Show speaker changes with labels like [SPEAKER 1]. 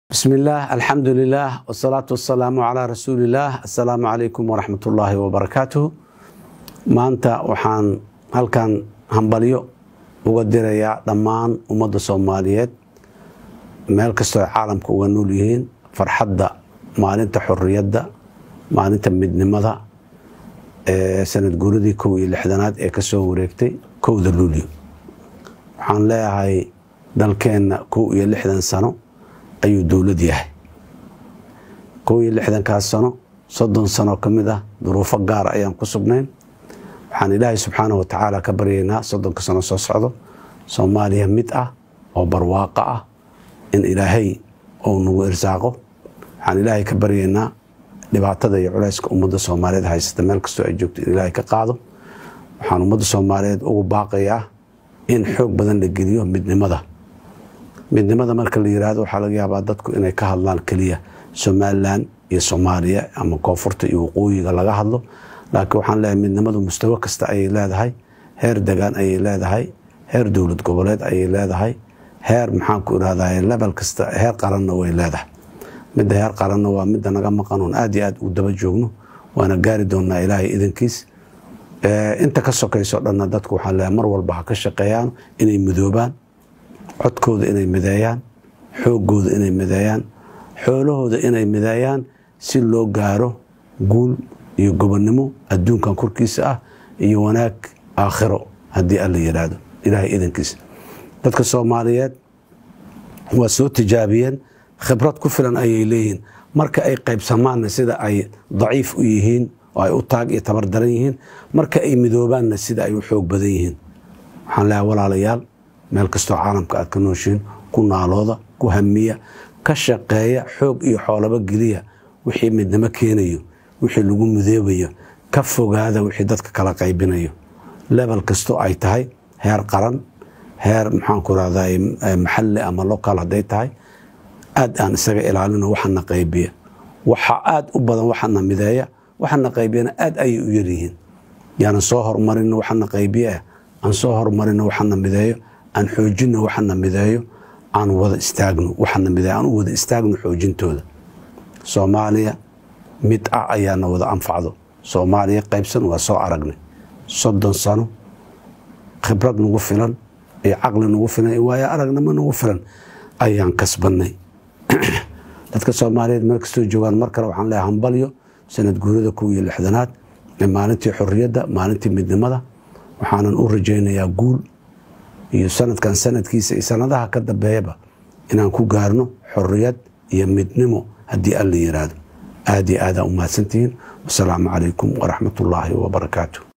[SPEAKER 1] بسم الله الحمد لله والصلاة والسلام على رسول الله السلام عليكم ورحمة الله وبركاته maanta waxaan halkan hambalyo uga dirayaa dhammaan ummadda soomaaliyeed meel kastoo ay caalamka uga nool yihiin farxadda maalinta xorriyadda maalinta midnimada ee sanad guuradii kow iyo lixdanaad ee kasoo wareegtay kowda luulyo waxaan leeyahay dalkeenna kow iyo lixdan sano ayuu dowlad yahay kow iyo lixdankaas sano soddon sano ka mid ah duruufo gaara ayaan ku sugnayn waxaan ilaahay subxaana wa tacaala ka baryaynaa soddonka sano soo socdo soomaaliya mid ah oo barwaaqo ah in ilaahay ou nagu irsaaqo waxaan ilaahay ka baryaynaa dhibaatada iyo culayska ummadda soomaaliyeed haysata meel kastoo ay joogto in ilaahay ka qaado waxaan ummadda soomaaliyeed ugu baaqayaa in xoog badan la geliyo midnimada midnimada marka la yiraahdo waxaa laga yaabaa dadku inay ka hadlaan keliya somalilan iyo soomaaliya ama koonfurta iyo waqooyiga laga hadlo laakiin waxaan leeyahay midnimadu mustawo kasta ayay leedahay heer degaan ayay leedahay heer dowlad goboleed ayay leedahay heer maxaanku irahday lebel kasta heer qaranna way leedahay midda heer qaranna waa midda naga maqan oon aad iyo aad u daba joogno waana gaari doonaa ilaahay idankiis inta ka sokayso dhanna dadku waxaan leeyahay mar walba ha ka shaqeeyaan inay midoobaan codkooda inay mideeyaan xoogooda inay mideeyaan xoolahooda inay mideeyaan si loo gaaro guul iyo gobonnimo adduunkan korkiisa ah iyo wanaag aakhiro haddii alla yidhaahdo ilaahay idankiisa dadka soomaaliyeed waa soo tijaabiyeen khibrad ku filan ayay leeyihiin marka ay qaybsamaanna sida ay daciif u yihiin oo ay u taag iyo tabar daran yihiin marka ay midoobaanna sida ay u xoog badan yihiin waxaan leeyahay walaalayaal meel kastoo caalamka aad ka nooshiin ku naalooda ku hamiya ka shaqeeya xoog iyo xoolaba geliya wixii midnimo keenayo wixii lagu midoobayo ka fogaada wixii dadka kala qaybinayo lebel kastoo ay tahay heer qaran heer maxaanku rahday maxalli ama local hadday tahay aad aan isaga ilaalino waxana qaybiya waxa aad u badan waxana mideeya waxana qaybiyana aad ayay u yaryihiin yaanan soo hormarino waxana qaybiya aan soo hormarino waxana mideeyo aan xoojino waxana mideeyo aan wada istaagno waxana mideeyo aan u wada istaagno xoojintooda soomaaliya mid ah ayaana wada anfacdo soomaaliya qaybsan waa soo aragnay soddon sano khibrad nagu filan iyo caqli nagu filan iyo waayo aragnimo nagu filan ayaan kasbannay dadka soomaaliyeed meel kastoo joogaan mar kale waxaan leeyahay hambalyo sanad guurada kow iyo lixdanaad ee maalintii xorriyadda maalintii midnimada waxaanan u rajaynayaa guul iyo sanadkan sanadkiisa iyo sanadaha ka dambeeyaba inaan ku gaarno xorriyad iyo midnimo haddii alla yiraahdo aad iyo aadaan u mahadsantihiin wasalaamu calaykum waraxmat ullaahi wabarakaatu